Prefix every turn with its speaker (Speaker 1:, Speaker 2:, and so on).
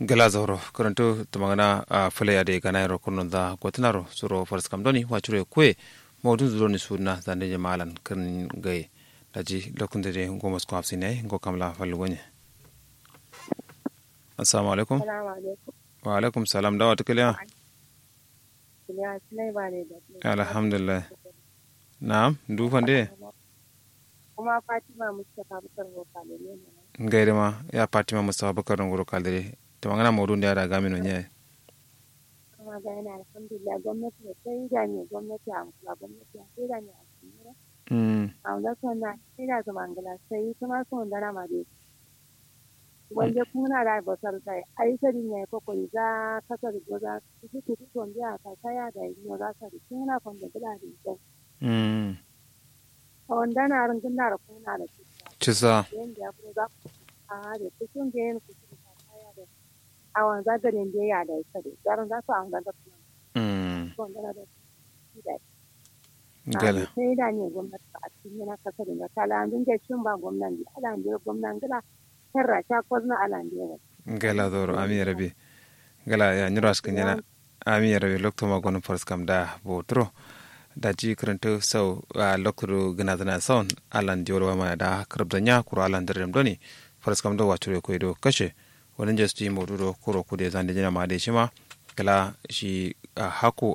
Speaker 1: gala zauro karanto tumagana a fule ade gana yaro kunnon da gwatinaro suro faris kam doni wachure kwe mawdun zuroni suna zande je malan kan gai daji lokun de ngo mos ko afsine ngo kamla fallu gonye assalamu alaikum wa alaikum salam dawa tukaliya alhamdulillah na'am du fande
Speaker 2: kuma fatima mustapha bukar vokale ne
Speaker 1: gaire ma ya fatima mustapha bukar ngoro kaldire to mangana mawdun da yara gamino nye
Speaker 2: kuma ga yana alhamdulillah gwamnati da sai da ne gwamnati a kula gwamnati a sai da ne a cikin
Speaker 1: mm
Speaker 2: a wanda sonna sai da zama ngala sai kuma sun da na ma dai wanda kuna da basar sai ai sai ne ko ko za kasar goza su su su don ya ta kaya da ne za ka kuna kon da da da
Speaker 1: mm
Speaker 2: a wanda na ran gina da kuna da shi
Speaker 1: cisa
Speaker 2: yanda ya fi za ku a da cikin da yin ku ta kaya da a wanda garin da ya da ita da garin za su a wanda da kuma
Speaker 1: mm
Speaker 2: wanda da shi da
Speaker 1: gala
Speaker 2: sai da ne gwamnati a cikin yana kasar da talandun da cin ba gwamnati alandiyar gwamnati gila herra ta kwazna alandiyar
Speaker 1: gala zoro ami rabi gala ya nyiro askin yana ami rabi lokto ma gon fars kam da botro da ji karanta sau a lokto gina zana saun alan diyor wa ma da karabda nya kuro alan direm doni fars kam da wacure ko do kashe wani just yi modu do kuro kude zan da jina ma de shima gala shi a hako